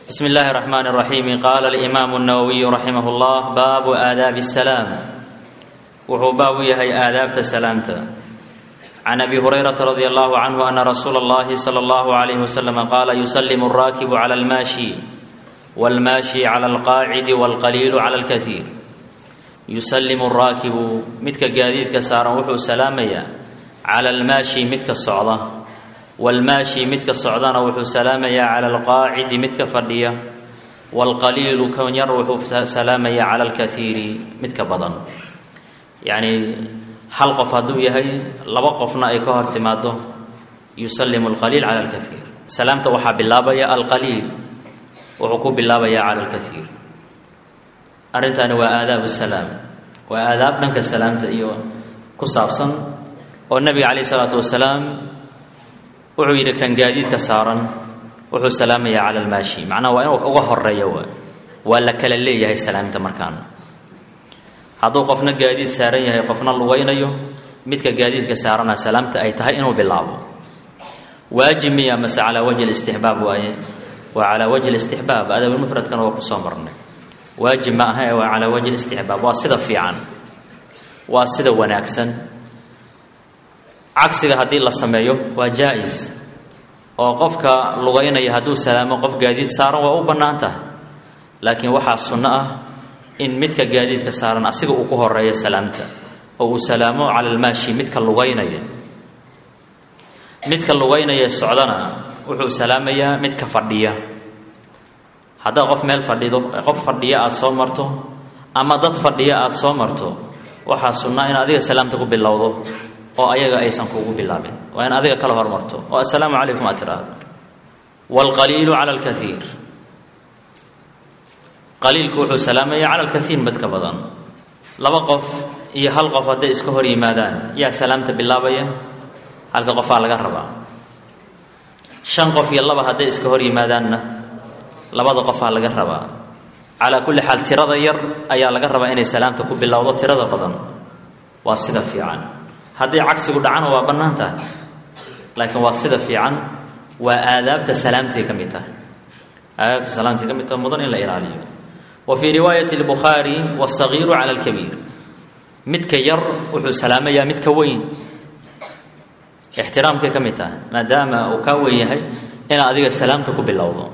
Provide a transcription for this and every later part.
بسم الله الرحمن الرحيم قال الإمام النووي رحمه الله باب آداب السلام وهو باب يهي آداب سلامته عن أبي هريرة رضي الله عنه أن رسول الله صلى الله عليه وسلم قال يسلم الراكب على الماشي والماشي على القاعد والقليل على الكثير يسلم الراكب متك قاديد كسارا وحو سلاميا على الماشي متك الصعدة والماشي متك الصعدان وحو سلاميا على القاعد متك فردية والقليل كون يروح سلاميا على الكثير متك بدن يعني hal qof hadduu yahay laba qofna ay ka hor timaado yusallimu alqaliil cala alkaiir salaamta waxaa bilaabaya alqaliil wuxuu ku bilaabaya cala alkaiir arrintaani waa aadaabu salaam waa aadaab dhanka salaamta iyo ku saabsan oo nabiga calayh isalaatu wasalaam wuxuu yidhi kan gaadiidka saaran wuxuu salaamaya cala almaashi macnaha waa inuu uga horeeyo waa waa la kala leeyahay salaamta markaan hadduu qofna gaadiid saaran yahay qofna lugaynayo midka gaadiidka saarana salaamta ay tahay inuu bilaabo waajib miya mase calaa wajhi listixbaab waaye waa calaa wajhi listixbaab adabulmufradkana waa kusoo marnay waajib ma aha ee waa calaa wajhi listixbaab waa sida fiican waa sida wanaagsan cagsiga haddii la sameeyo waa jaa-is oo qofka lugaynaya hadduu salaamo qof gaadiid saaran waa u bannaan tahay laakiin waxaa sunno ah in midka gaadiidka saaran asiga uu ku horeeyo salaamta oo uu salaamo cala almaashi midka lugaynaya midka lugaynaya socdana wuxuu salaamayaa midka fadhiya haddaad qof meel fadhido qof fadhiya aada soo marto ama dad fadhiya aada soo marto waxaa sunnaa in adiga salaamta ku bilowdo oo ayaga aysan kugu bilaabin waa in adiga kala hormarto oo assalaamu calaykum aad tiraahdo waalqaliilu cala alkaiir qaliilku wuxuu salaamaya cala alkaiir midka badan laba qof iyo hal qof hadday iska hor yimaadaan yaa salaamta bilaabaya halka qofaa laga rabaa shan qof iyo laba hadday iska hor yimaadaanna labada qofaa laga rabaa calaa kulli xaal tirada yar ayaa laga rabaa inay salaamta ku bilowdo tirada badan waa sida fiican hadday cagsigu dhacana waa bannaan tahay laakiin waa sida fiican waa aadaabta salaamtay ka mid tahay aadaabta salaamtay ka mid tahay mudan in la ilaaliyo wa fii riwaayati lbukhaari wasagiiru cala alkabiir midka yar wuxuu salaamayaa midka weyn ixtiraamkay ka mid tahay maadaama uu kaa weyn yahay inaad adiga salaamta ku bilowdo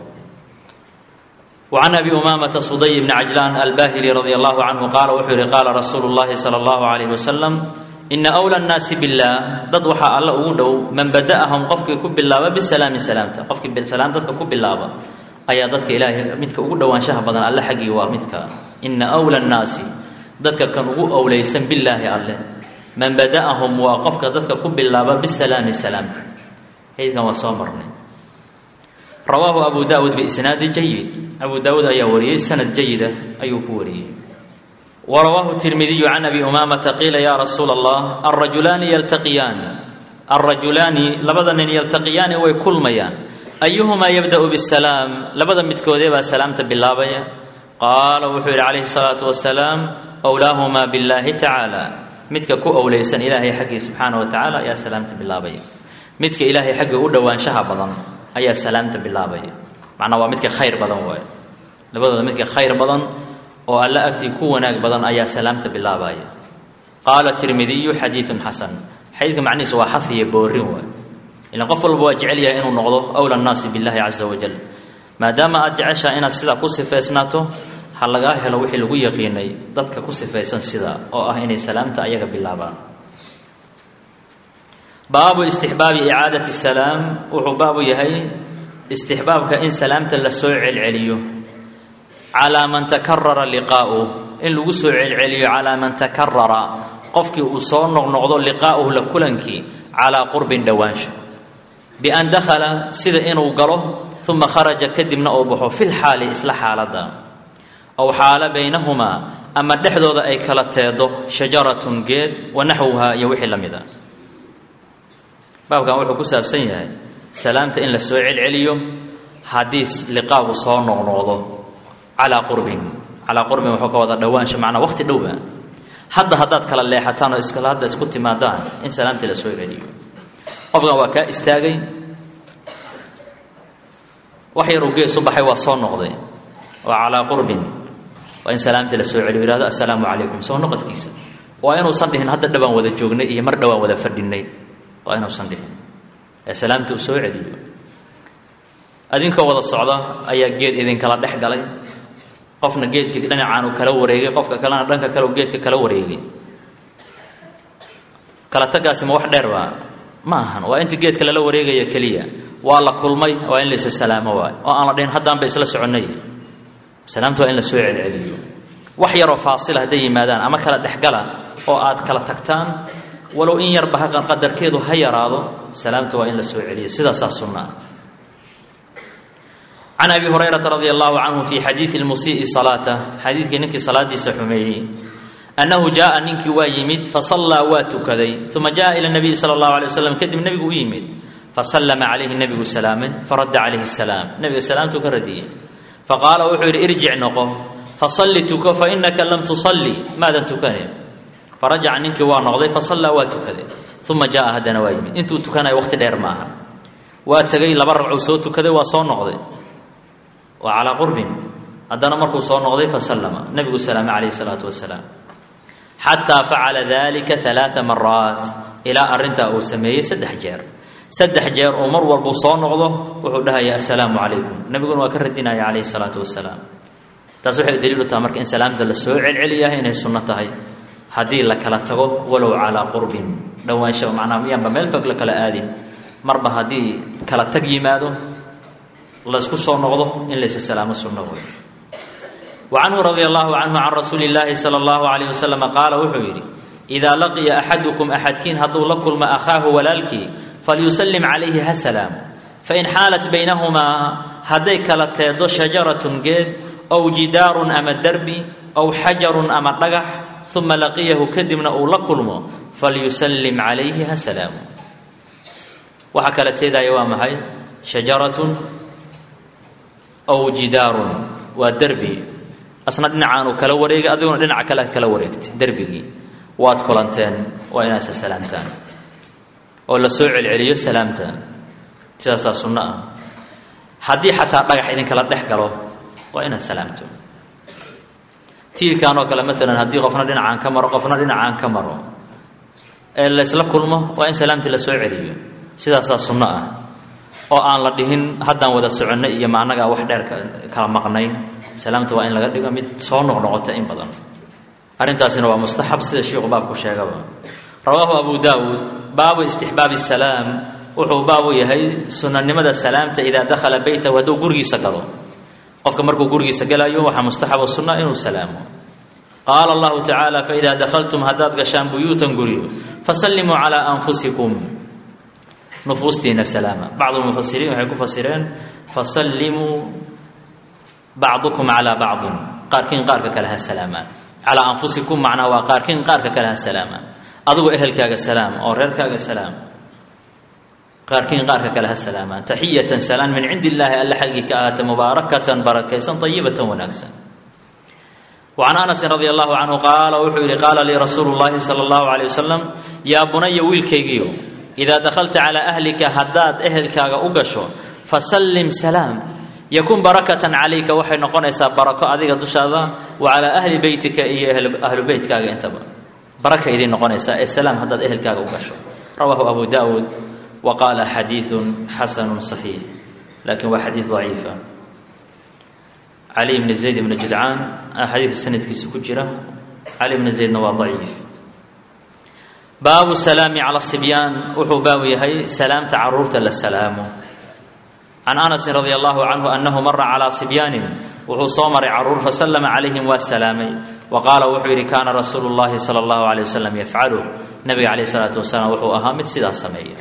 وعن أبي أمامة صدي بن عجلان الباهلي رضي الله عنه قال وحر قال رسول الله صلى الله عليه وسلم إن أولى الناس بالله ضد وحا الله أودو من بدأهم قفك كب الله بالسلام سلامته قفك بالسلام ضدك كب الله ayaa dadka ilaahay midka ugu dhowaanshaha badan alle xaggii waa midka ina wla nnaasi dadka kan ugu owleysan bilaahi alleh man bada'ahum waa qofka dadka ku bilaaba bisalaami salaamta xadiidkan waa soo marnay rawaahu abu daawuud biisnaadi jayid abu daawuud ayaa wariyey sanad jayida ayuu ku wariyey warawaahu tirmidiyu can abi umaamata qiila ya rasuula allah alrajulaani yaltaqiyaan alrajulaani labada nin yaltaqiyaani way kulmayaan ayuhumaa yabda'u bisalaam labada midkoodee baa salaamta bilaabaya qaala wuxuu yidhi calayhi salaatu wasalaam owlaahumaa billaahi tacaala midka ku owleysan ilaahay xaggii subxaana wa tacaala ayaa salaamta bilaabaya midka ilaahay xagga u dhowaanshaha badan ayaa salaamta bilaabaya macnaa waa midka khayr badan waaye labadooda midka khayr badan oo alla agtii ku wanaag badan ayaa salaamta bilaabaya qaala tirmidiyu xadiidun xasan xadiidka macnihiisa waa xafiya boorin waay ilan qof walba waa jecel yahay inuu noqdo awla nnaasi billahi caza wajal maadaama aad jeceshaha inaad sidaa ku sifaysnaato ha lagaa helo wixii lagu yaqiinay dadka ku sifaysan sida oo ah inay salaamta ayaga bilaabaan baabu istixbaabi icaadati salaam wuxuu baabu yahay istixbaabka in salaamta la soo celceliyo calaa man takarara liqaa'uh in lagu soo celceliyo calaa man takarara qofkii uu soo noqnoqdo liqaa'uhu la kulankii calaa qurbin dhowaansho bian dakhala sida inuu galo uma kharaja kadibna uu baxo fil xaali isla xaaladda aw xaalo baynahumaa ama dhexdooda ay kala teedo shajaratun geed wa naxwuhaa iyo wixii la mid a baabkan wuxuu ku saabsan yahay salaamta in la soo celceliyo haddii liqaagu soo noqnoqdo calaa qurbin calaa qurbin wuxuu ka wada dhowaansho macnaa waqti dhowba hadda haddaad kala leexataan oo iskala hadda isku timaadaan in salaamtii la soo celiyo qofkan waa kaa istaagay wax yaruu geesu baxay waa soo noqday waa calaa qurbin waa in salaamtii la soo celiyo yihahdo assalaamu calaykum soo noqodkiisa waa inuusan dhihin hadda dhawaan wada joognay iyo mar dhawaan wada fadhinay waa inuusan dhihin ee salaamta uu soo celiyo adinkoo wada socda ayaa geed idinkala dhex galay qofna geedkii dhinacaan uu kala wareegay qofka kalena dhanka kale uu geedka kala wareegay kala tagaasi ma wax dheer baa ma ahan waa inta geedka lala wareegaya keliya waa la kulmay waa in la isa salaamo waay oo aan la dhihin haddaanba isla soconnay salaamta waa in la soo celceliyo wax yaroo faasila hadday yimaadaan ama kala dhexgala oo aad kala tagtaan walow in yarba haqan qadarkeedu ha yaraado salaamta waa in la soo celiyo sidaasaa sunna ah can abi hurayrata radi allahu canhu fi xadiidi lmusii'i salaata xadiidkii ninkii salaadiisa xumeeyey annahu jaaa ninkii waa yimid fasallaa waa tukaday uma jaءa ila nabiyi sala اllahu alay waslam kadib nebigu u yimid fasallama calayhi nebigu salaamay faradda calayhi salaam nebiga salaamtuu ka radiyey faqaala wuxuu yidhi irjic noqo fasalli tuko fainaka lam tusalli maadan tukanin farajaca ninkii waa noqday fasallaa waa tukaday uma jaaa haddana waa yimid intuu tukanayo waqti dheer ma aha waa tegay laba ragcuu soo tukaday waa soo noqday waa calaa qurbin haddana markuu soo noqday fasallama nebigu salaamay calayhi salaatu wasalaam xataa facala dalika alaaa maraat ilaa arrintaa uu sameeyey saddex jeer saddex jeer oo mar walbuu soo noqdo wuxuu dhahaya assalaamu calaykum nebiguna waa ka radinaya calayhi salaatu wasalaam taas waxay daliil u tahay marka in salaamta la soo celceliyahay inay sunno tahay haddii la kala tago walow calaa qurbin dhowaansha macnaa miyaanba meel fog la kala aadin marba haddii kala tag yimaado laysku soo noqdo in laysa salaamo sunno wey wacanhu radia allahu canhu can rasuuli illaahi sala allahu calayh wasalam qaala wuxuu yidhi idaa laqiya axadukum axadkiin hadduu la kulmo akhaahu walaalkii falyusallim calayhi ha salaam fain xaalat baynahumaa hadday kala teedo shajaratun geed ow jidaarun ama derbi ow xajarun ama dhagax uma laqiyahu kadibna uu la kulmo falyusallim calayhi ha salaamu waxaa kala teedaya waa maxay shajaratun ow jidaarun waa derbi asna dhinacaanuu kala wareegay adiguna dhinaca kale kala wareegtay derbigii waad kulanteen waa inaad isa salaamtaan oo la soo celceliyo salaamta sidaasaa sunno ah haddii xataa dhagax idinkala dhex galo waa inaad salaamto tiirkan oo kale maalan haddii qofna dhinacaan ka maro qofna dhinacaan ka maro ee laysla kulmo waa in salaamtii la soo celiyo sidaasaa sunno ah oo aan la dhihin haddaan wada soconnay iyo ma annagaa wax dheer kala maqnayn salaamta waa in laga dhigo mid soo noqnoqota in badan arrintaasina waa mustaxab sida shiikhu baabku sheegaba rawaahu abu daawuud baabu istixbaabi salaam wuxuu baabu yahay sunanimada salaamta idaa dakhala beytahu hadduu gurigiisa galo qofka markuu gurigiisa galayo waxaa mustaxab oo sunna inuu salaamo qaala allahu tacaala faidaa dakhaltum haddaad gashaan buyuutan guryo fasallimuu calaa anfusikum nufuustiina salaama bacdu mufasiriin waxay ku fasireen fasallimuu bacdukum calaa bacdin qaarkiin qaarka kale ha salaamaan calaa anfusikum macnaha waa qaarkiin qaarka kale ha salaamaan adigoo ehelkaaga salaam oo reerkaaga salaam qaarkiin qaarka kale ha salaamaan taxiyatan salaan min cindi illaahi alla xaggii ka ahaata mubaarakatan barakaysan ayibatan wanaagsan wacan anasin radia allahu canhu qaala wuxuu yidhi qaala lii rasuulu llaahi sala allahu calay wasalam yaa bunaya wiilkaygiio idaa dakhalta calaa ahlika haddaad ehelkaaga u gasho fasallim salaam yakun barakatan calayka waxay noqonaysaa barako adiga dushaada wa calaa ahli beytika iyo ahlu beytkaaga intaba baraka idiin noqonaysaa ee salaam haddaad ehelkaaga u gasho rawaahu abu daawuud wa qaala xadiidun xasanun saxiix laakiin waa xadiid daciifa cali bni zayd ibni judcaan xadiidka sanadkiisa ku jira cali bni zaydna waa daciif baabu salaami cala sibyaan wuxuu baabu yahay salaamta caruurta la salaamo can anasin radia allahu canhu annahu mara calaa sibyaanin wuxuu soo maray caruur fasallama calayhim waa salaamay wa qaala wuxuu yidhi kaana rasuulu llahi sala allahu aleyh wasalam yafcalu nabiga caleyh isalaatu wasalaam wuxuu ahaa mid sidaa sameeya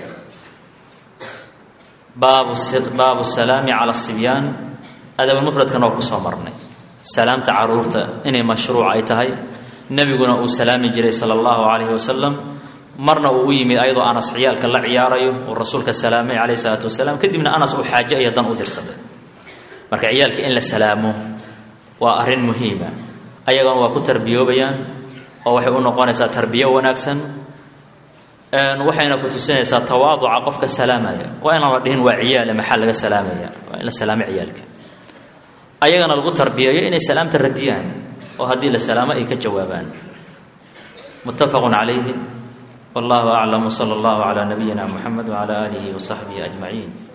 baabu salaami cala sibyaan adabulmufradkan oo kusoo marnay salaamta caruurta inay mashruuc ay tahay nebiguna uu salaami jiray sala allahu calayhi wasalam marna uu u yimid ayadoo anas ciyaalka la ciyaarayo uu rasuulka salaamay calayhi salaatu wasalaam kadibna anas uu xaajo iyo dan u dirsaday marka ciyaalka in la salaamo waa arrin muhiima ayagona waa ku tarbiyoobayaan oo waxay u noqonaysaa tarbiyo wanaagsan waxayna ku tusinaysaa tawaaduca qofka salaamaya waa inaan la dhihin waa ciyaale maxaa laga salaamaya waa in la salaamo ciyaalka ayagana lagu tarbiyeeyo inay salaamta radiyaan oo haddii la salaamo ay ka jawaabaan muttafaqun calayhi wallahu aclam wsala allahu calaa nabiyina muxamed wcala aalihi wasaxbihi ajmaciin